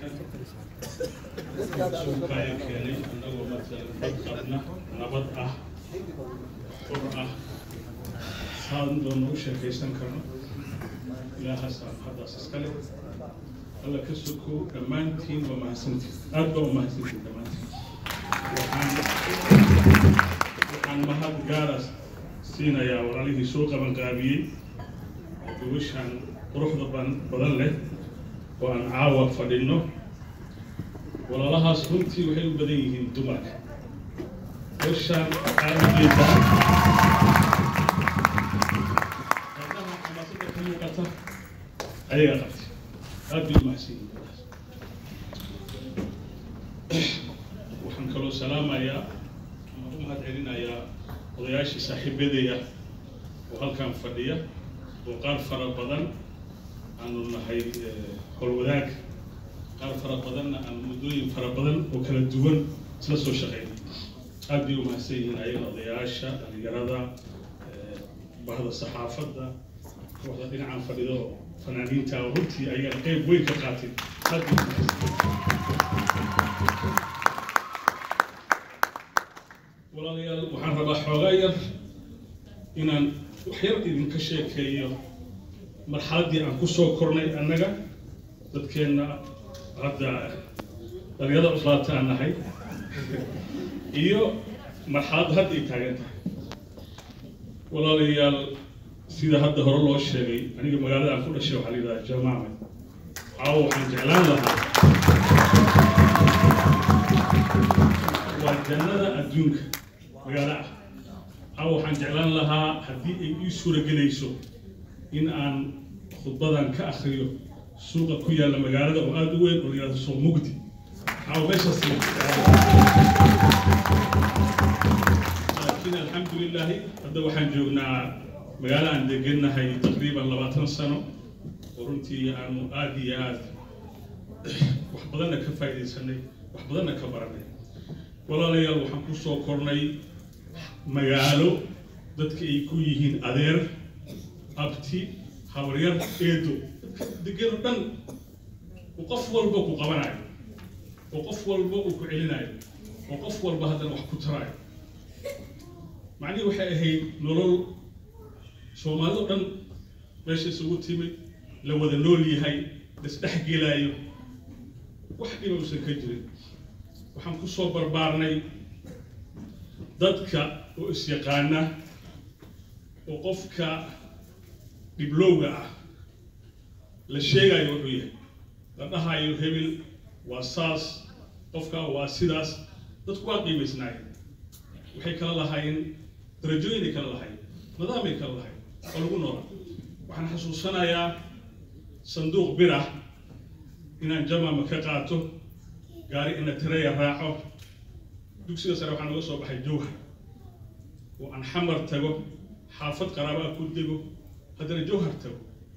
halkan suuqa ayaa keenay annagoo matalan dad qabna nabad ah xur ah saan doona u sheekaysan karno ilaahaasaan haddaas iskale alla ka soko dhammaantiin waa mahadsantiin aad baa u mahadsantiin dhammaantiin waxaan waxaan mahad gaara siinayaa walaalihii soo qabanqaabiyey gobashaan quruxda ban- badan leh oo aan caawa fadhino walaalahaas runtii waxay u badan yihiin dumarka hawshaan waxaa ujeedaa gabdhaha xamaasada ka muuqata ayagaa qabtay aad bay u mahadsan yihiin gabdhahaas waxaan kaloo salaamayaa ama u mahad celinayaa odayaashii saaxiibadaya oo halkan fadhiya oo qaar fara badan aanu nahay eh, howlwadaag qaar fara badanna aan muddooyin fara badan oo kala duwan isla soo shaqeynay aad bay u mahadsan yihiin ayaga odayaasha dhalinyarada eh, bahda saxaafadda kooxda dhinacan fadhido fanaaniinta oo runtii ayaa qeyb weyn ka qaatay aad bay u mahadsan walaalayaal waxaan rabaa xoogaa yar inaan wax yar idinka sheekeeyo marxaladdii aan ku soo kornay annaga dadkeenna hadda dhalinyarada cuslaata aan nahay iyo marxaladda hadda ay taagan tahay walaalayaal sida hadda hore loo sheegay aniga magaalada aan ku dhashay waxaa la yidhahdaa jamaame caawa waxaan jeclaan lahaa waa jannada adduunka magaalo ah caawa waxaan jeclaan lahaa haddii ay ii suuragelayso in aan khudbadan ka akriyo suuqa ku yaalla magaalada oo aada u weyn oo la yidhahdo suuq mugdi caawa meeshaas laakiin alxamdulilaahi hadda waxaan joognaa magaalo aan degennahay taqriiban labaatan sano oo runtii aanu aada iyo aada wax badanna ka faa'iidaysanay wax badanna ka baranay walaalayaal waxaan ku soo kornay magaalo dadka ay ku yihiin adeer abti habaryar eedo degano dhan oo qof walba ku qabanayo oo qof walba uu ku celinayo oo qof walba haddana wax ku tarayo macnihii waxay ahayd nolol soomaalida dhan meesha isugu timid la wada nool yahay lasdhex gelaayo wax dhiba uusan ka jirin waxaan ku soo barbaarnay dadka oo is-yaqaana oo qofka dhiblowga ah la sheegayo wuxuu yahay la dhahayo hebel waa saas qofka waa sidaas dadku waa qiimaysnaayeen waxay kala lahaayeen darajooyinay kala lahaayeen nidaamay kala lahaayeen oo lagu noolaa waxaan xasuusanayaa sanduuq bir ah inaan jamama ka qaato gaari ina tireya raaco dugsiga sare waxaan uga soo baxay jowhar oo aan xamar tago xaafad qaraabaa ku dego haddana jowhar tago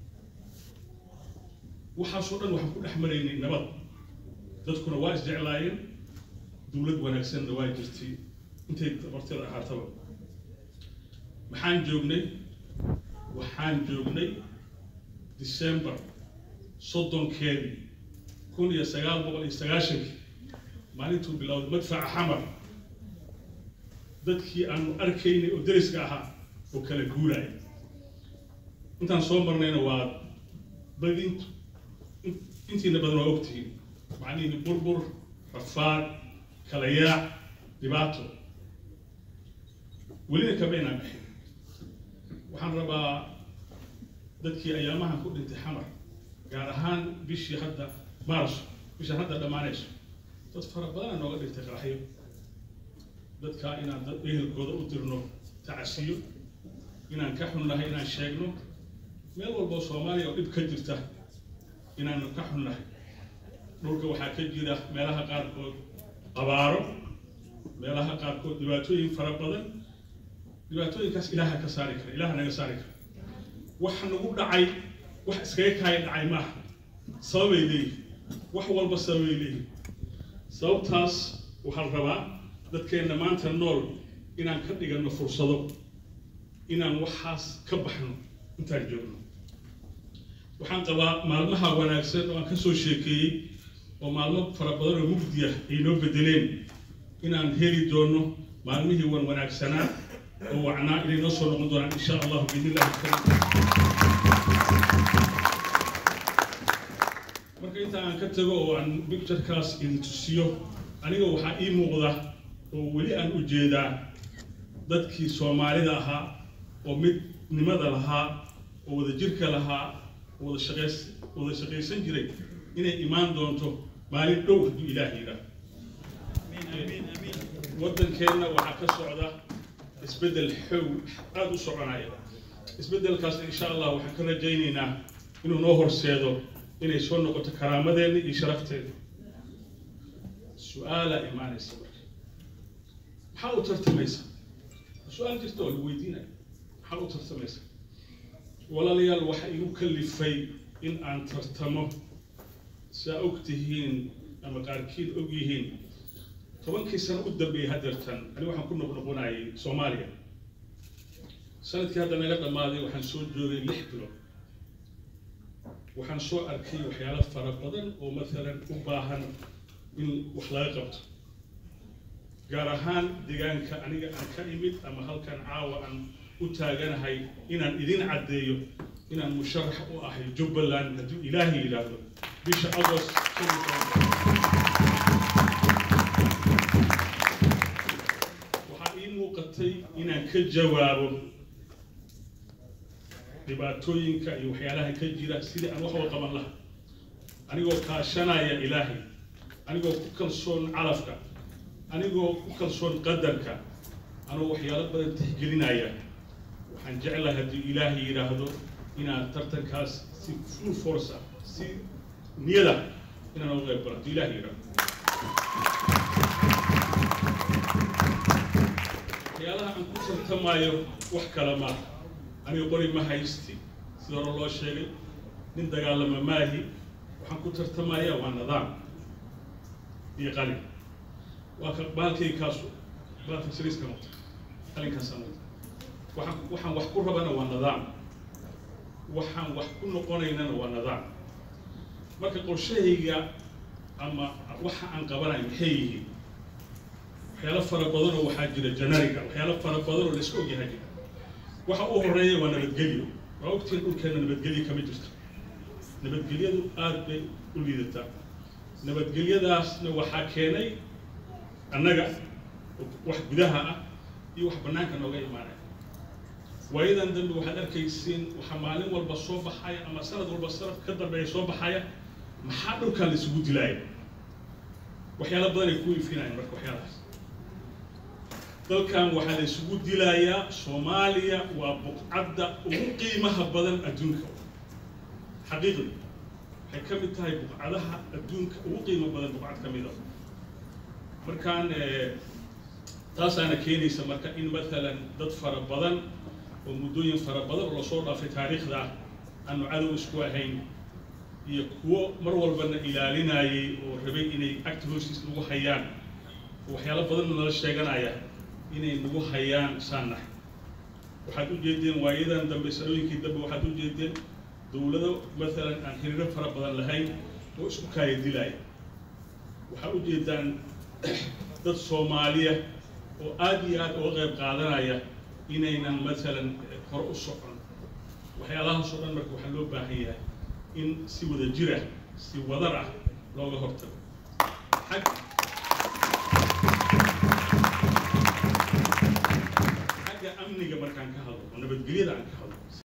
waxaasoo dhan waxaan ku dhex maraynay nabad dadkuna waa isjeclaayeen dowlad wanaagsanna waa jirtay intay barteeda ahaataba maxaan joognay waxaan joognay december soddonkeedii kun iyo sagaal boqol iyo sagaashankii maalintuu bilowday madfaca xamar dadkii aanu arkaynay oo deriska ahaa oo kala guuraya intaan soo marnayna waa badintu intiina badan waa ogtihiin macnihii burbur rafaad kala yaac dhibaato welina kama inaan bixin waxaan rabaa dadkii ayaamahan ku dhintay xamar gaar ahaan bishii hadda maarso bishaan hadda dhammaanayso dad fara badana nooga dhintay qaraxyo dadkaa inaan dad ehelkooda u dirno tacasiyo inaan ka xunnahay inaan sheegno meel walboo soomaaliya oo dhib ka jirta inaanu ka xunnahay dhulka waxaa ka jira meelaha qaarkood abaaro meelaha qaarkood dhibaatooyin fara badan dhibaatooyinkaas ilaaha ka saari kara ilaaha naga saari kara wax nagu dhacay wax iskaga kaaya dhacay maaha sababay leeyihin wax walba sababay leeyihin sababtaas waxaan rabaa dadkeenna maanta nool inaan ka dhigano fursado inaan waxaas ka baxno intaan joogno waxaan qabaa maalmaha wanaagsan oo aan ka soo sheekeeyey oo maalmo fara badan oo mugdiya ay noo bedeleen inaan heli doono maalmihii wan wanaagsanaa oo wacnaa inay noo soo noqon doonaan insha allahu biidnillahi karim marka inta aan ka tago oo aan picturekaas idin tusiyo aniga waxaa ii muuqda oo weli aan u jeedaa dadkii soomaalida ahaa oo midnimada lahaa oo wada jirka lahaa oo wada shaqays wada shaqaysan jiray inay imaan doonto maalin dhow hadduu ilaah yidhaah waddankeenna waxaa ka socda isbeddel xoog aada u soconaya isbeddelkaas insha allah waxaan ka rajaynaynaa inuu noo horseedo inay soo noqoto karaamadeenna iyo sharafteeda su-aalaa imaanaysa marka maxaa u tartamaysa su-aal jirta oo la weydiinaya maxaa u tartamaysa walaalayaal waxa igu kalifay in aan tartamo saa og tihiin ama qaarkiin og yihiin tobankii sano u dambeeyey haddeertan ani waxaan ku noqnoqonayay soomaaliya sanadkii hadda naga dhammaaday waxaan soo joogay lix bilood waxaan soo arkay waxyaalo fara badan oo maalan u baahan in wax laga qabto gaar ahaan deegaanka aniga aan ka imid ama halkan caawa aan u taaganahay inaan idin caddeeyo inaan musharax u ahay jubbaland hadduu ilaahay yidhaahdo bisha agost waxaa ii muuqatay inaan ka jawaabo dhibaatooyinka iyo waxyaalaha ka jira sidii aan waxba qaban laha anigoo kaashanaya ilaahay anigoo ku kalsoon calafka anigoo ku kalsoon qadarka anoo waxyaalo badan tixgelinaya waxaan jeclahay haddii ilaahay yidhaahdo inaan tartankaas si full force ah si niyada inaan uga qayb galo haddii ilaahay yidhaahdo waxyaalaha aan ku tartamayo wax kale maaha aniga qori ma haysti sida hore loo sheegay nin dagaalama maahi waxaan ku tartamaya waa nidaam iyo qalin waa ka baalkay kaasu baalka siriiska noqta qalinkaasa noqta waxaan waxaan wax ku rabana waa nidaam waxaan wax ku noqonaynana waa nidaam marka qorshahayga ama waxa aan qabanayo maxay yihiin waxyaalo fara badan oo waxaa jira janariga waxyaalo fara badan oo la iska ogyahay jira waxa u horeeya waa nabadgelyo waa ogtiin dhulkeena nabadgelyo kama jirto nabadgelyadu aad bay u liidataa nabadgelyadaasna waxaa keenay annaga wax gudaha ah iyo wax bannaanka nooga imaanaya waayadan dambe waxaad arkaysiin waxaa maalin walba soo baxaya ama sanad walba sanad ka dambeeya soo baxaya maxaa dhulkan la isugu dilaaya waxyaalo badan ay ku ifinayaan marka waxyaalahaas dalkan waxaa la isugu dilayaa soomaaliya waa buqcadda ugu qiimaha badan adduunka xaqiiqdi waxay ka mid tahay buqcadaha adduunka ugu qiimo badan buqcad ka mid a markaan taasaana keenaysa marka in maalan dad fara badan oo muddooyin fara badan oo lasoo dhaafay taariikhda ah aanu cadow isku ahayn iyo kuwo mar walbana ilaalinayay oo rabay inay acti hoostiis nagu hayaan waxyaalo badanna nala sheeganaya inay nagu hayaan saanax waxaad u jeedeen waayadan dambe sanooyinkii dambe waxaad u jeedeen dowlado maalan aan xiriiro fara badan lahayn oo isku kaaya dilaya waxaad u jeedaan dad soomaaliya oo aad iyo aad uga qayb qaadanaya inaynan maalan hore u socon waxyaalahaasoo dhan marka waxaa loo baahan yahay in si wada jira si wadar ah looga hortago xag xagga amniga markaan ka hadlo oo nabadgelyada aan ka hadlo